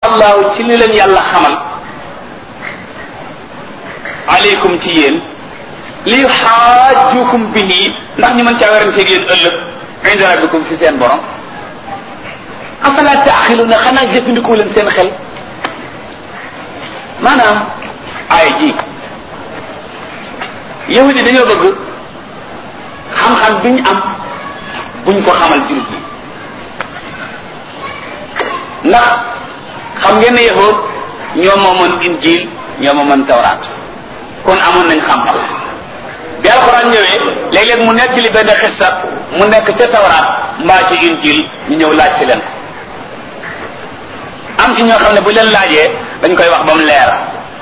allahu ci li leen yàlla xamal aleykum ci yéen li xaajukum bihi ndax ñu mën caa weranteeg yéen ëllëg inda rabbikum fi seen borom afala taaxiluna xanaa jëfandikoo leen seen xel maanaam ay ji yahudi dañoo bëgg xam-xam bi ñu am buñ ko xamal jullit yi ndax xam ngeen ne yahud ñoo moomoon injil ñoo moomoon tawraat kon amoon nañ xam-xam bi alxuraan ñëwee léeg-léeg mu nekk li benn xissa mu nekk ca tawraat mbaa ci injil ñu ñëw laaj si leen am ci ñoo xam ne bu leen laajee dañ koy wax ba mu leer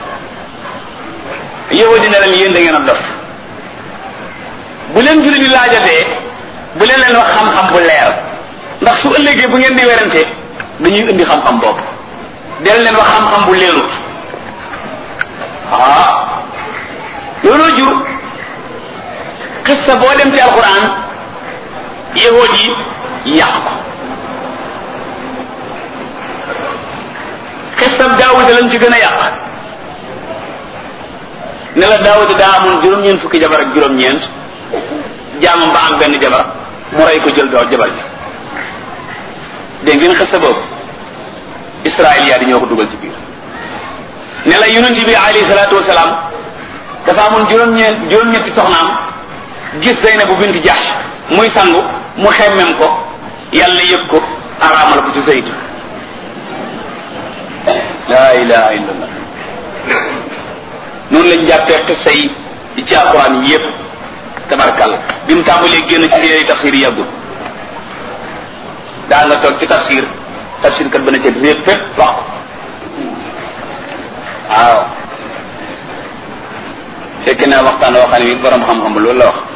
yahudi ne leen yéen da ngeen a dof bu leen jullit di laajatee bu leen leen wax xam-xam bu leer ndax su ëllëgee bu ngeen di werante dañuy indi xam-xam boobu del leen wax xam-xam bu leerut ah looloo jur xissa boo dem ci alquran yahood yi yàq ko xissab daawuda lañ ci gën a yàq ne la daawuda daa amoon juróom-ñeent fukki jabar ak juróom-ñeent jaamam ba am benn jabar mu rey ko jël doo jabar ji dégg ngeen xissa boobu israiliya di ñoo ko dugal ci biir ne la yonent bi alayhi salaatu wasalaam dafa amoon juróom-ñeent juróom-ñetti soxnaam gis Zeynabu bint Jahsh muy sangu mu xemmem ko yàlla yëg ko araamal ko ci Zayd laa ilaha illallah noonu lañ jàppee xissa yi ci alquran yi yëpp tabarkal bi mu tàmbalee génn ci téere tafsir yi yàggul daa nga toog ci tafsir tafsir kat ba na ca réer fépp wax ko waaw fekk na waxtaan woo xam ne bi borom xam-xam ba loolu la wax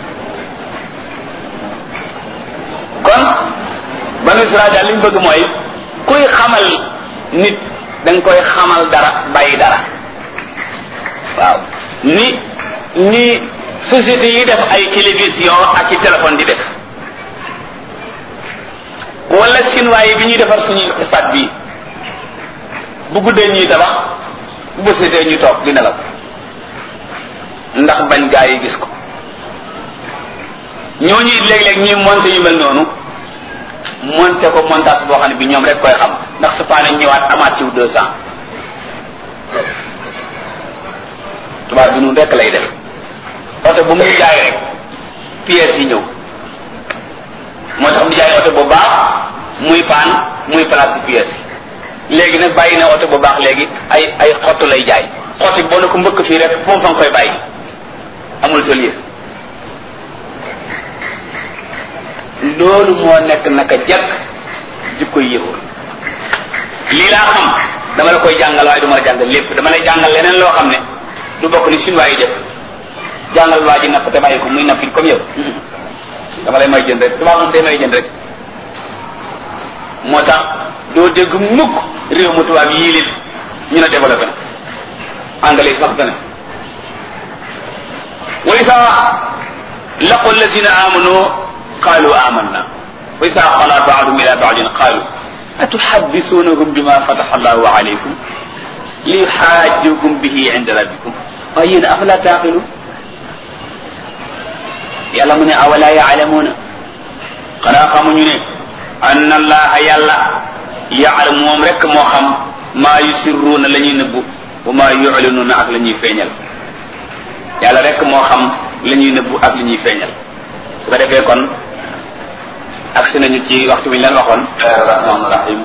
kon banu Israel daal li ñu bëgg mooy kuy xamal nit da nga koy xamal dara bàyyi dara waaw ni ni société yi def ay télévision ak i téléphone di def wala chinois yi bi ñuy defar suñuy stade bi bu guddee ñuy tabax bu bësetee ñu toog di nelaw ndax bañ gaa yi gis ko ñooñu it léeg-léeg ñuy monté yu mel noonu monté ko montage boo xam ne bi ñoom rek koy xam ndax su paane ñëwaat amaat ciw deux cent tubaab bi nun rek lay def oto bu muy jaay rek pièces yi ñëw moo tax mu jaay oto bu baax muy paan muy place pièces yi léegi nag bàyyi na oto bu baax léegi ay ay xottu lay jaay xotti boo ne ko mbëkk fii rek moom fa nga koy bàyyi amul tëlier loolu moo nekk naka jekk jikko yéexul lii laa xam dama la koy jàngal waaye du ma la jàngal lépp dama lay jàngal leneen loo xam ne du bokk ni chinois yi def jàngal waa ji napp te bàyyi ko muy nappi comme yow dama lay may jënd rek tubaab moom day may jënd rek moo tax doo dégg mukk réew mu tubaab yii leen ñu ne développé na anglais sax dana wa isa laqu alladina amanu qalu amanna wa isa qala ba'dhum ila ba'din qalu atuhaddithunahum bima fataha allahu alaykum liyuhajjukum bihi inda rabbikum waaye yéen afala taqilun yàlla mu ne awala yaalamuuna xanaa xamuñu ne ann allaha yàlla yaalam moom rek moo xam maa yusirruuna la ñuy nëbbu wa maa yulinuuna ak la ñuy feeñal yàlla rek moo xam la ñuy nëbbu ak li ñuy feeñal su ko defee kon agsi nañu ci waxtu bi ñu leen waxoon rahmaan rahim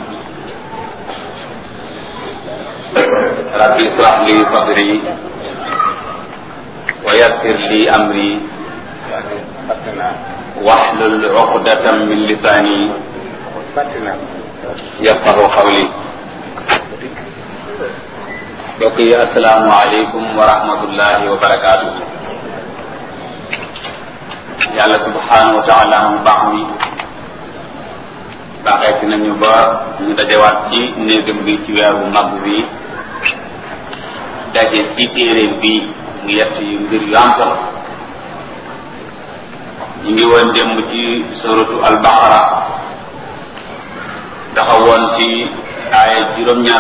rabbi israh li sadri wa yassir li amri wahlul uqdatan min lisani yafqahu qawli mbokk yi asalaamu aleykum wa rahmatullahi wa barakaatu yàlla subhanahu wa taala mu baax mi baaxeeti nañu ba ñu dajewaat ci néegam bi ci weeru mag bi daje ci téere bi mu yett yu mbir yu am solo ñu ngi woon démb ci suratu al-Baqara taxawoon ci aaya juróom-ñaar